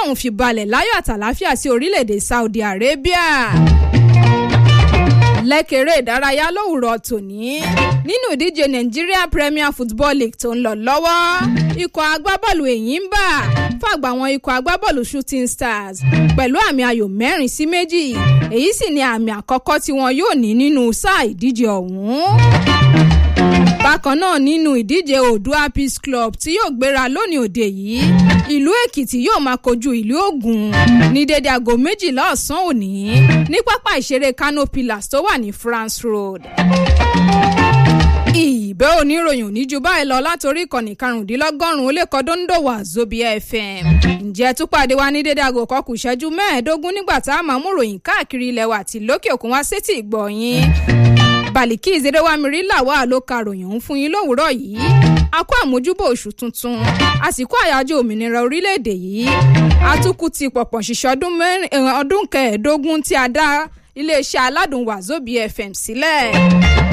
ọ̀hún fi balẹ̀ láyọ̀ àtàláfíà sí orílẹ̀-èdè Saudi Arabia lẹ́kẹ̀rẹ́ ìdárayá lówùrọ̀ tòní nínú ìdíje Nigeria Premier Football League tó ń lọ lọ́wọ́ ikọ̀ agbábọ́ọ̀lù Enyimba fàgbà àwọn ikọ̀ agbábọ́ọ̀lù Shooting Stars pẹ̀lú àmì ayò mẹ́rin sí méjì èyí sì ni àmì àkọ́kọ́ tí wọn yóò ní nínú sáà ìdíje ọ̀hún bákan náà nínú ìdíje Oòduà Peace Club tí yóò gbéra lónìí òde yìí ìlú Èkìtì yóò máa kojú ìlú Ògùn ní dédé aago méjìlá ọ̀sán òní ní pápá ìṣeré Kano Pillars tó wà ní France Road ìbẹ́ oníròyìn òní ju báyìí lọ látòrí ìkànnì karùndínlọ́gọ́rùn-ún ó lè kọ́ dóńdòwà Zobia FM ǹjẹ́ túpàdé wa ní dédé aago kọkù ìṣẹ́jú mẹ́ẹ̀ẹ́dógún nígbà tá a máa mú ròyìn káàkiri ilẹ̀ wa àti lókè òkun wá sétí ìgbọ̀nyín bàlìkí ìzédéwámirí làwa ló ka ròyìn òun fún yín lówùúrọ̀ yìí a kó àmójúbò oṣù tuntun àsìkò àyájọ́ òmìnira orílẹ̀-èdè yìí atukù ti pọ̀pọ̀ ṣìṣẹ́ ọdún kẹẹ̀ẹ́dógún tí a dá iléeṣẹ́ aládùn Wazobia FM sílẹ̀